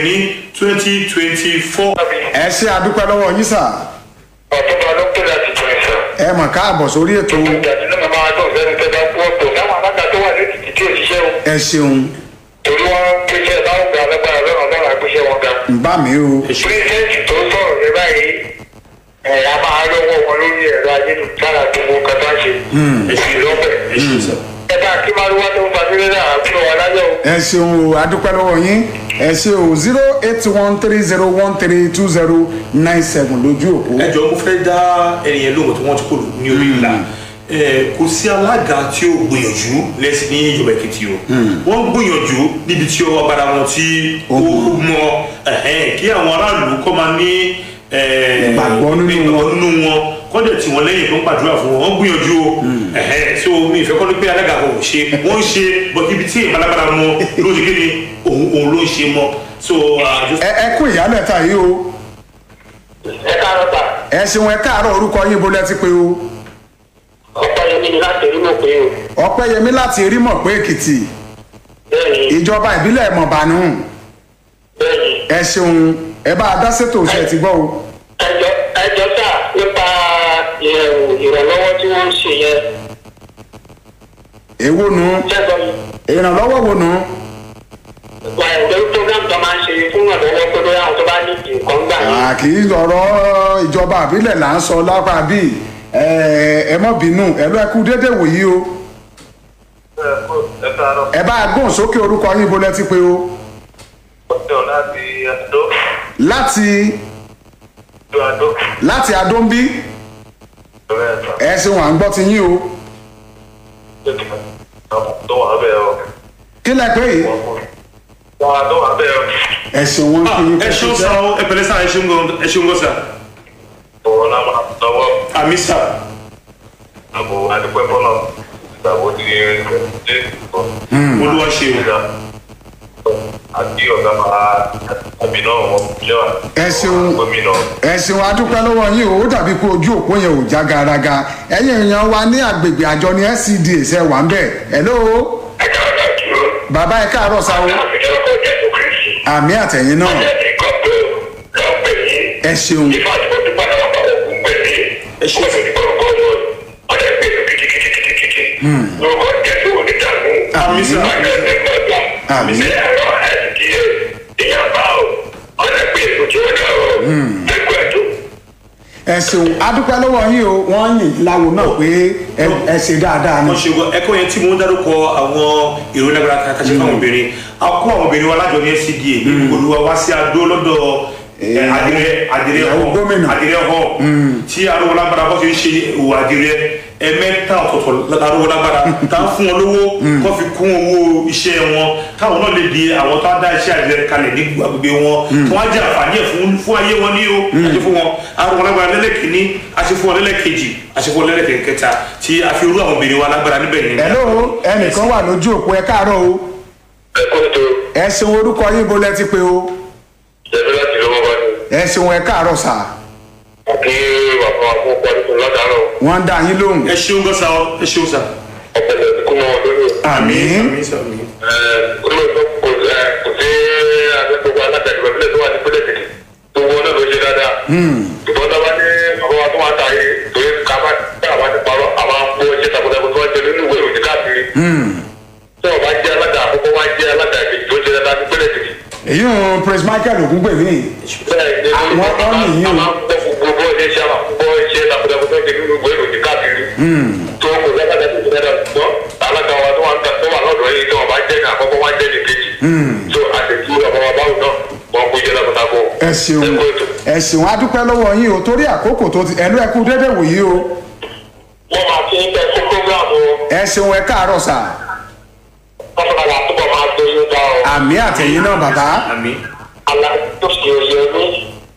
ní twenty twenty four. ẹ ṣe àdúpẹ́ lọ́wọ́ yín sà ọ̀túnba ló pè láti tún ẹ̀ sọ. ẹ mọ̀ káàbọ̀ sórí ètò ìgbàdí náà máa tó sẹ́ni tẹ́ bá kú ọ̀pọ̀ táwọn alága tó wà lẹ́tìtì tí ò ṣiṣẹ́ o. ẹ ṣeun torí wọn gbéṣẹ́ báwọn gba alágbára lọ́nà lọ́nà àgbéṣẹ́ wọn ga. ń bá mi o pírẹsidẹ́ǹtì tó sọ̀rọ̀ ní báyìí ẹ̀ a máa lọ́wọ́ wọn lórí ẹ̀rọ ayélujára gbogbo kẹta ṣe. èsì lọ́pẹ̀. ẹ ṣeun sà. ẹ bá kí máa wá tó ń fa sílẹ̀ náà àbúrò wa láyọ̀ o. ẹ ṣeun o àdúpẹ́ lọ́wọ́ yín ẹ ṣe o zero eight one three zero one three two zero nine seven lójú òpó ẹ jọ mo fẹ́ dá ẹnìyẹn lóhùn tí wọ́n ti kó ní orí ìlà ẹ kò sí alága tí ó gbìyànjú lẹ́sìn ní ìjọba èkìtì o wọ́n gbìyànjú níbi tí ọwọ́ agbára wọn tí ó mọ ẹ̀hẹ́n, kí àwọn aráàlú kọ́ máa ní ẹ, Ìgbàgbọ́ nínú ìgbàgbọ́ nínú wọn kọ́dẹ̀ tí wọ́n lẹ́yìn tó ń gbàdúrà fún wọn wọ́n gbìyànjú o ẹ̀hẹ́n, so mi ìfẹ́ kọ́ ni pé alága kan ò ṣe wọ́n ń ṣe bọ́ ibi tí ìbálágbára mọ ló ti kéde òun òun ló ń ṣe mọ́ so uh, just ẹ ẹ kú ìyálẹ̀ta yìí o ẹ káàárọ̀ ta ẹ ṣeun ẹ káàárọ̀ orúkọ yín bó lẹ ti pé o ọ̀pọ̀ yẹn ní láti rí mọ̀ pé o. ọpẹ́yẹmí láti rímọ̀ pé èkìtì bẹ́ẹ̀ni ìjọba ìbílẹ̀ mọ̀bánú bẹ́ẹ̀ni ẹ ṣeun ẹ bá a dá sétò ṣe ti gbọ́ o ẹjọ́ ẹjọ́ sà nípa ìrẹ̀wò ìrànlọ́wọ́ tí wọ́n ń ṣe yẹn èwo nu ṣẹ́gun ìrànlọ́wọ́ wo nu wà ẹ̀jẹ̀ program tó máa ń ṣe fún ìrànlọ́wọ́ pé bóyá àwọn tó bá ní ìdí nǹkan gbà yín. à kì í lọ̀rọ̀ ìjọba ìbílẹ̀ là ń sọ lápá bíi ẹ ẹ mọ̀ bínú ẹ lọ ẹ kú dédé wòyí o ẹ káàárọ̀ ẹ bá a gbóhùn sókè orúkọ yín bó lẹ ti pé o ọ̀sẹ̀ láti àdó láti ìlú àdó láti adóńbí ìrẹ̀ ẹ̀sán ẹ ṣeun à ń gbọ́ ti yín o tó wà bẹ́ẹ̀ o kí lẹ pé yìí wà tó wà bẹ́ẹ̀ o. ẹ ṣeun wọn kí yín ẹ ṣeun sá o ẹ pẹ̀lẹ́ sá ẹ ṣeun gan ẹ ṣeun gan sá òun náà máa lọ́wọ́ àmì sá àbò adúpẹ́ fọ́nà ìgbàgbọ́ ti dé ìkọ́. olúwa ṣe o àti ọ̀gá máa àbí náà wọ́n lẹ́wà. ẹ ṣeun gómìnà. ẹ ṣeun adúpẹ́ lọ́wọ́ yín o ó dàbí pé ojú òpó yẹn ò já garaga ẹ̀yin èèyàn wa ní agbègbè àjọ ní scda ṣe wà ń bẹ̀ hello ẹ̀ka ọ̀gá dúró. bàbá ẹ káàárọ̀ sa o àmì ọkọ̀ jésù kristi. àmì àtẹ̀yìn náà ẹ̀ẹ́dì kan pé lọ́ọ́ pè yín. ẹ ṣeun ìfà tí mo dúpẹ́ náà bá òkú pè mí. Ẹ ṣé. ó sì ní kọ́kọ́ lọ ọ̀dẹ pè mí kìkìkìkìkì. lórúkọ jésù onídàgbò. àmì sá ọ̀dẹ ní gbọ́dọ̀. Àmín. ní ẹ̀rọ ẹ̀ẹ́dì ìyàbá o ọ̀dẹ pè mí ojú ọ̀dà o. ẹgbẹ́ ẹ̀dùn. ẹ ṣeun adúpẹ́ lọ́wọ́ yín o wọ́n yìn láwo náà pé ẹ- ẹ ṣe dáadáa ni wọ́n ṣe wọ ẹ̀kọ́ yẹn tí mo ń dárúkọ àwọn ìròyìn agbára kan kàṣẹ fáwọn obìnrin a kó àwọn obìnrin wa lájọ ní scda olùwà wá sí adó lọ́dọ̀ ẹ, adirẹ adirẹ ìyàwó họ gómìnà. adirẹ họ tí arúgbó lágbára bọ́ ṣe ń ṣe òwò adirẹ ẹ̀mẹ́ta ọ̀tọ̀ọ̀tọ̀ arúgbó lágbára tá a fún wọn lówó kó fi kún owó iṣẹ́ wọn káwọn náà lè di àwọn tó á dá iṣẹ́ adirẹ kalẹ̀ ní agbègbè wọn tí wọ́n á jẹ́ àǹfààní ẹ̀ fún fún ayé wọn ní o àti fún wọn arúgbó lágbára lẹ́lẹ́kìnní àti fún wọn lẹ́lẹ́kejì àti fún wọn lẹ́lẹ́kẹta tí a fi rú àwọn obìnrin wa lágbára níbẹ̀ yẹn hello ẹnìkan wà lójú òpó ẹ káàárọ̀ o ẹ̀kọ́ tó ẹ ṣeun orúkọ yín bó lẹ ti pé o jẹ́bi láti lọ́wọ́ wá ní. ẹ ṣeun ẹ káàárọ̀ sà àti bàbá àbúkọ ọdún lọ́dàárọ̀ wọ́n ń dá yín lóhùn ẹ ṣeun gan sa ọ ẹ ṣeun sa. ọ̀pẹ̀lẹ̀ ìdíkùn náà lórí. àmín àmín sa àmín. olóòtú kò ẹ kò sí agbègbè alága ìgbà ìbílẹ̀ tó wà ní pínlẹ̀ èkìtì tó wọ́n náà ló ṣe dáadáa. ìbọn náà wá ní bàbá wa tó wà ta yìí torí ká bá tá a bá ti parọ́ àwọn akó iṣẹ́ takuntakun tó wá jẹ nínú ìwé ìròyìn káàkiri. tí wọ́n bá jẹ́ alága àkọ́kọ́ wá jẹ́ alága ìkejì tó ṣe dáadáa ní pínlẹ̀ èkìtì. èyí ń prince michael ògúngbèmí bẹ́ẹ̀ ni Àwọn a ọ̀nì yìí o. máa ń gbọ́ fún gbogbo iṣẹ́ àwọn gbogbo iṣẹ́ takuntakun tó ṣe nínú ìwé ìròyìn káàkiri. tó kò sábàdà tó ṣe dáadáa ṣùgbọ́n alága wa tó wà ń ta- tó wà lọ́dọ̀ yìí tí wọ́n bá jẹ́ ní àkọ́kọ́ wá jẹ́ ní kejì. so àtẹ̀tù ọ̀bọ̀ wa báwo náà wọ́n kó iṣẹ́ takuntakun. ẹ ṣeun ẹ kú ètò. ẹ ṣeun adúpẹ́ lọ́wọ́ yín o torí àkókò tó ti ẹ̀lú ẹ̀kú dédé wòyí o wọ́n máa fi ń tẹ fún prógráàmù ẹ ṣeun ẹ káàárọ̀ sà pátákó àtúbọ̀ máa gbé yín dá ọ. àmì àtẹ̀yìn náà bàbá àmín. aláàtúnṣe òye ní